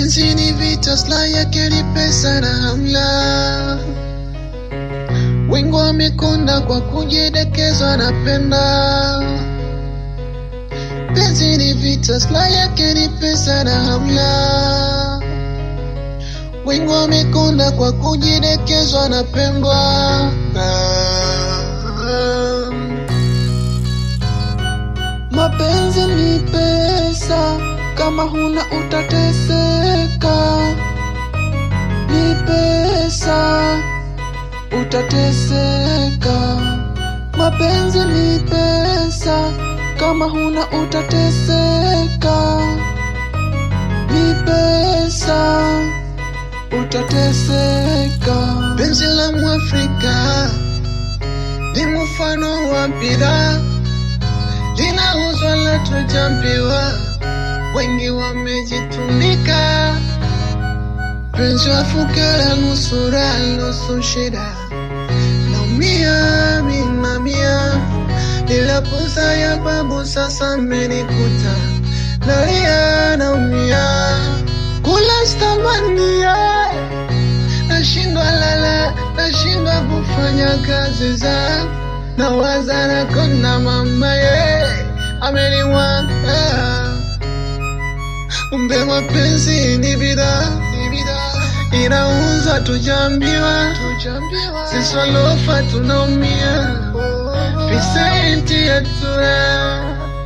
Penzi ni vita, silaha yake ni pesa na hamla. Wengi wamekonda kwa kujidekeza, napenda. Penzi ni vita, silaha yake ni pesa na hamla. Wengi wamekonda kwa kujidekezwa, napendwa. Mapenzi ni pesa, kama huna utateseka. Ni pesa, utateseka. Mapenzi ni pesa, kama huna utateseka. Ni pesa, utateseka. Penzi la Mwafrika ni mfano wa bidhaa, linauzwa la tujambiwa, wengi wamejitunika. Penzi wa fukara, nusu raha, nusu shida, naumia minamia, ila posa ya babu sasa amenikuta, nalia naumia, kula stamania nashindwa lala, nashindwa kufanya kazi za nawaza na kona mama ye ameniwanga. Umbe mapenzi ni bidhaa, inauzwa tujambiwa, sisi walofa tunaumia, visenti hatuna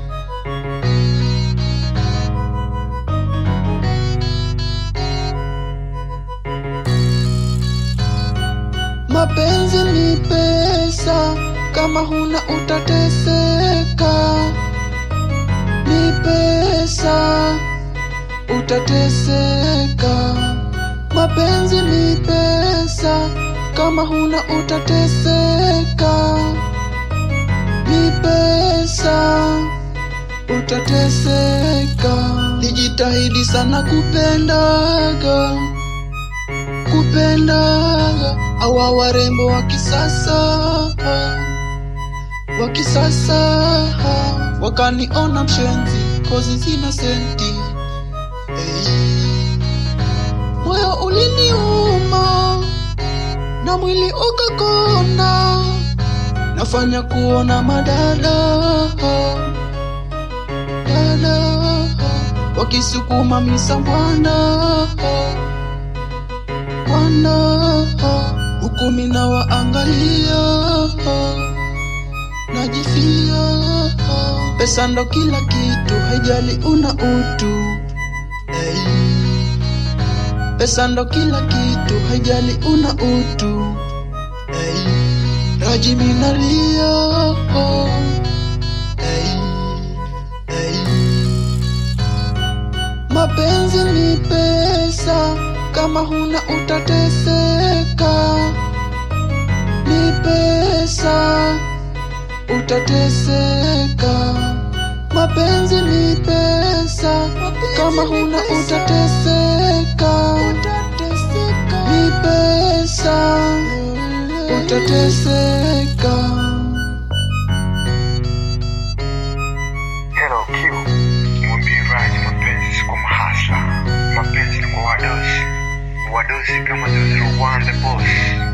Mapenzi ni pesa, kama huna utateseka. Ni pesa, utateseka. Mapenzi ni pesa, kama huna utateseka. Ni pesa, utateseka. Nijitahidi sana kupendaga kupendaga awa warembo wa kisasa wa kisasa wakaniona mshenzi kozi zina senti hey. moyo uliniuma na mwili ukakonda nafanya kuona madada dada wakisukuma misambwana Bwana, huku mina waangalia, najifia. Pesa ndo kila kitu, haijali una utu. Hey. Pesa ndo kila kitu, haijali una utu. Hey. Raji minalia. Hey. Hey. Mapenzi ni pesa kama huna utateseka. Ni pesa, utateseka. Mapenzi ni pesa, kama huna utateseka. Ni pesa, utateseka. Hello Q, mwambie Raj mapenzi si kwa mahasla, mapenzi ni kwa wadosi, wadosi kama 001 the boss.